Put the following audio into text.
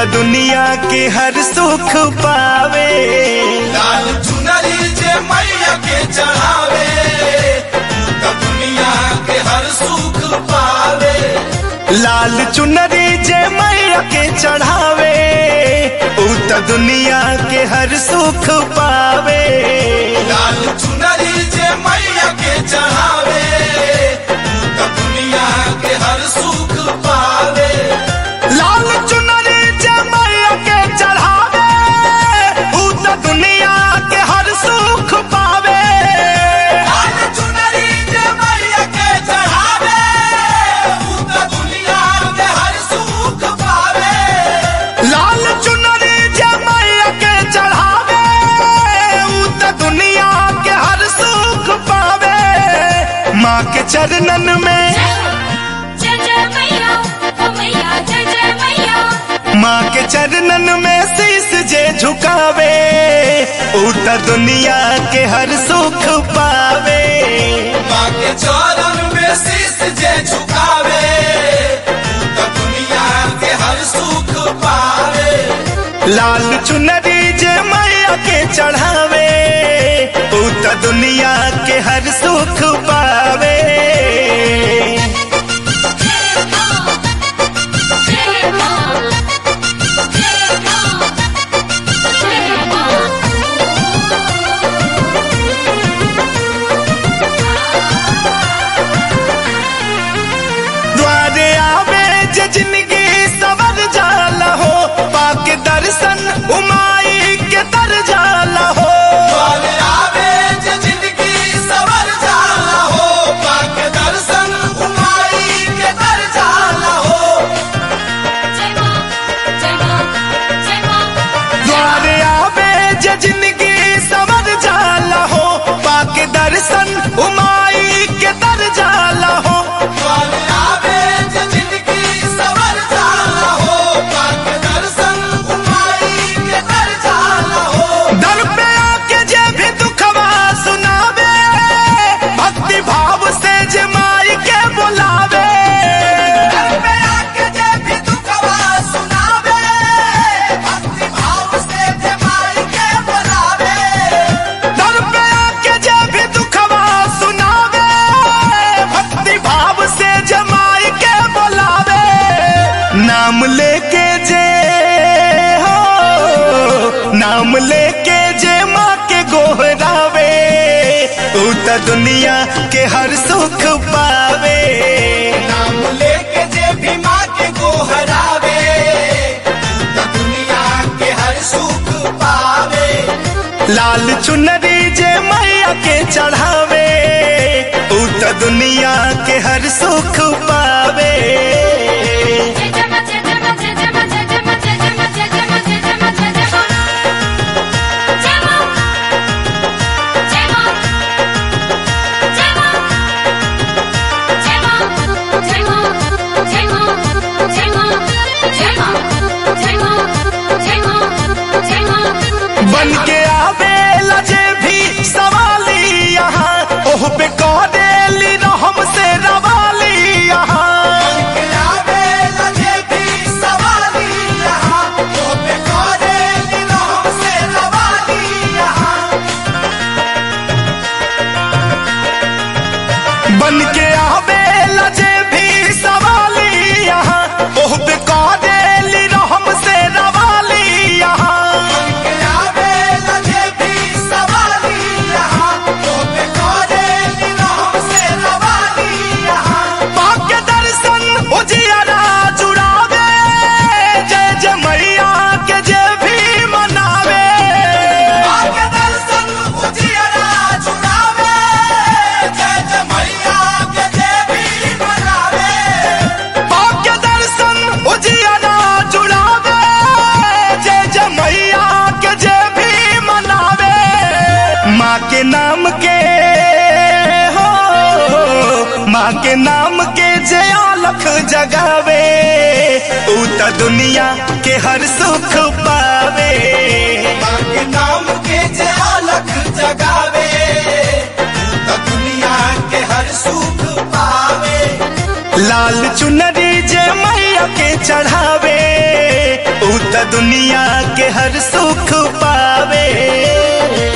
त दुनिया के हर सुख पावे लाल चुनरी जे मैया के चढ़ावे त दुनिया के हर सुख पावे लाल चुनरी जे मैया के चढ़ावे ऊ त दुनिया के हर सुख पावे लाल चुनरी जे मैया के चढ़ावे त दुनिया के हर सुख पावे लाल चुनरी जे मैया के चढ़ावे ऊ त दुनिया के हर सुख पावे लाल चुनरी जे मैया के चढ़ावे ऊ त दुनिया के हर सुख पावे लाल चुनरी जे मैया के चढ़ावे ऊ त दुनिया के हर सुख पावे माँ के चरणन में जय जय मैया ओ मैया जय जय मैया माँ के चरणन में शीस जे झुकावे ऊ त दुनिया के हर सुख पावे माँ के चरण में शीश जे झुकावे त दुनिया के हर सुख पावे लाल चुनरी जे मैया के चढ़ावे ऊ त दुनिया के हर सुख पावे जय मां जय मां जय मां जय मां द्वारे आवे जे जिंदगी सवर जाला हो पाके दर्शन उमाई के दर जाला हो द्वारे आवे जे जिंदगी सवर जाला हो पाक दर्शन उमाई के दर जाला हो जय मां जय मां जय मां द्वारे आवे जे जिंदगी सवर जाला हो पाके दर्शन उमाई के दर जाला हो द्वारे आवे जे जिंदगी सवर जाला हो पाक दर्शन उमाई के दर जाला हो दर पे आके जे भी दुखवा सुनावे भक्ति भाव से जे माई के बुलावे घर पे आके जे भी दुखवा सुनावे भक्ति भाव से जे माई के बुलावे दर पे आके जे भी दुखवा सुनावे भक्ति भाव से जमाई के बुलावे नाम लेके जे हो नाम लेके जे माँ के गोहरावे ऊ त दुनिया के हर सुख पावे नाम लेके जे भी माँ के गोहरावे त दुनिया के हर सुख पावे लाल चुनरी जे मैया के चढ़ावे ऊ त दुनिया के हर सुख पावे जय जय मां जय जय मां जय जय मां जय जय मां जय जय मां जय जय मां जय जय मां जय जय मां जय मां जय मां जय मां जय मां जय मां जय मां जय मां जय मां जय मां जय मां जय मां बन के आवे लजे भी सवाली यहाँ ओह पे कौदेली रहम से रवाली यहाँ आवे लगे भी सवाली यहाँ तो पे कोरे दिनों से रवाली यहाँ बन के आवे लजे भी सवाली यहाँ ओह पे कौदेली रहम से रवाली यहाँ आवे लगे भी सवाली यहाँ तो पे कोरे दिनों से रवाली यहाँ पाके दर्शन उजियारा जुड़ावे जय जय मैया के जय भी मनावे आके दर्शन उजियारा जुड़ावे जय जय मैया के जय भी मनावे पाके दर्शन उजियारा जुड़ावे जय जय मैया के जय भी मनावे माँ के नाम के हो माँ के नाम के जय अलख जगावे ऊ त दुनिया के हर सुख पावे माँ के नाम के जे अलख जगावे त दुनिया के हर सुख पावे लाल चुनरी जे मैया के चढ़ावे ऊ त त दुनिया के हर सुख पावे